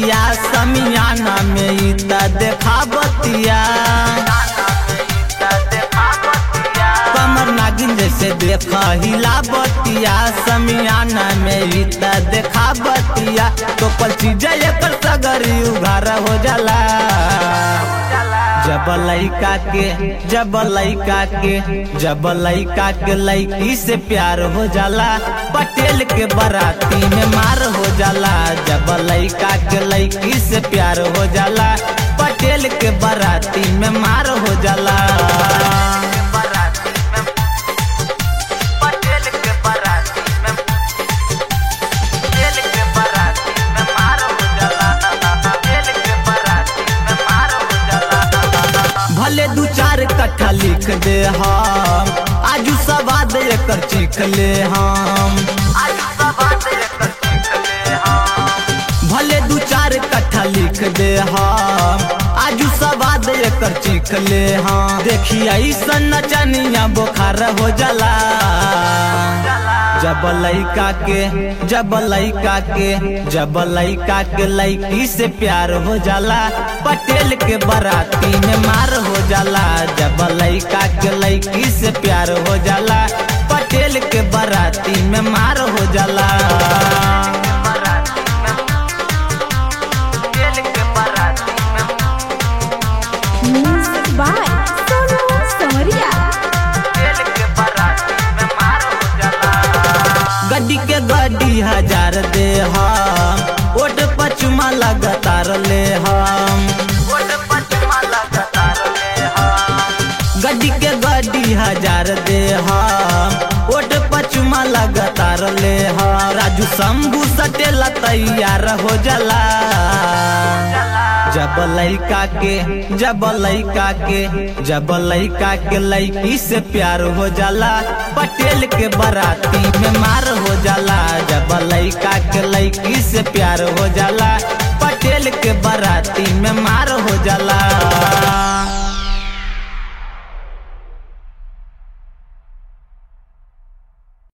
बतिया समियाना में ई त देखा बतिया कमर नागिन जैसे देखा हिला बतिया समियाना में ई त देखा बतिया तो पल चीज एकर सगरी उघार हो जाला जब लइका के जब लइका के जब लइका के लइकी से प्यार हो जाला पटेल के बराती में मार हो जाला जब लइका के लइकी से प्यार हो जाला पटेल के बराती में मार हो जाला पटेल के बराती में पटेल के बराती में मार हो जाला पटेल के बराती में मार हो जाला भले दू चार कट्ठा लिख दे हम आजू सवाद एकर चीख ले हम आजू सवाद एकर चीख ले हम भले दू चार कट्ठा लिख दे हम आजू सवाद एकर चीख ले हम देखी ऐसन नचनिया बुखार हो जाला जब लइका के जब लइका के जब लइका के लइकी से प्यार हो जाला पटेल के बराती में मार हो जाला जब लइका के लइकी से प्यार हो जाला पटेल के बराती में मार हो जाला पटेल के बराती में म्यूजिक बाय सोनू समरिया गड्डी के गड्डी हजार दे हम ओट पचमा लगातार ले हम गड्डी के गड्डी हजार दे हम ओट पचमा लगातार ले हम राजू शंभू सटेला तैयार हो जाला जब लइका के जब लइका के जब लइका के लइकी से प्यार हो जाला पटेल के बराती में मार हो जाला जब लइका के लइकी से प्यार हो जाला पटेल के बराती में मार हो जाला